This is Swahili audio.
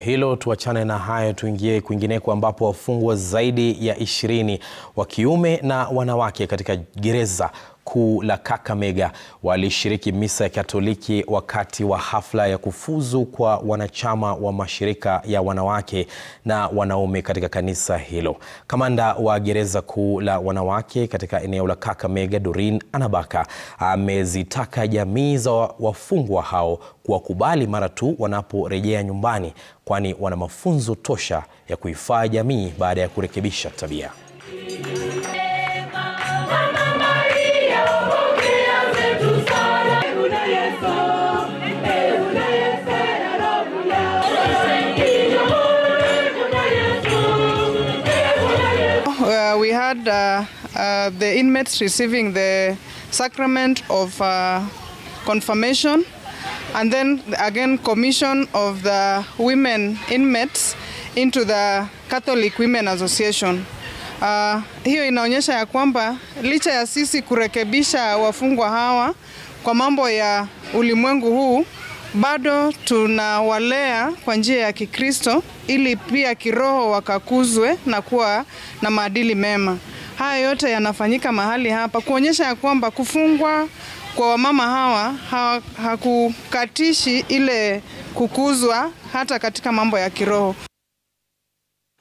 hilo, tuachane na hayo, tuingie kwingineko ambapo wafungwa zaidi ya ishirini wa kiume na wanawake katika gereza kuu la Kakamega walishiriki misa ya Katoliki wakati wa hafla ya kufuzu kwa wanachama wa mashirika ya wanawake na wanaume katika kanisa hilo. Kamanda wa gereza kuu la wanawake katika eneo la Kakamega, Doreen Anabaka, amezitaka jamii za wafungwa hao kuwakubali mara tu wanaporejea nyumbani, kwani wana mafunzo tosha ya kuifaa jamii baada ya kurekebisha tabia. Uh, we had uh, uh, the inmates receiving the sacrament of uh, confirmation and then again commission of the women inmates into the Catholic Women Association. Uh, hiyo inaonyesha ya kwamba licha ya sisi kurekebisha wafungwa hawa kwa mambo ya ulimwengu huu bado tunawalea kwa njia ya Kikristo ili pia kiroho wakakuzwe na kuwa na maadili mema. Haya yote yanafanyika mahali hapa kuonyesha ya kwamba kufungwa kwa wamama hawa ha, hakukatishi ile kukuzwa hata katika mambo ya kiroho.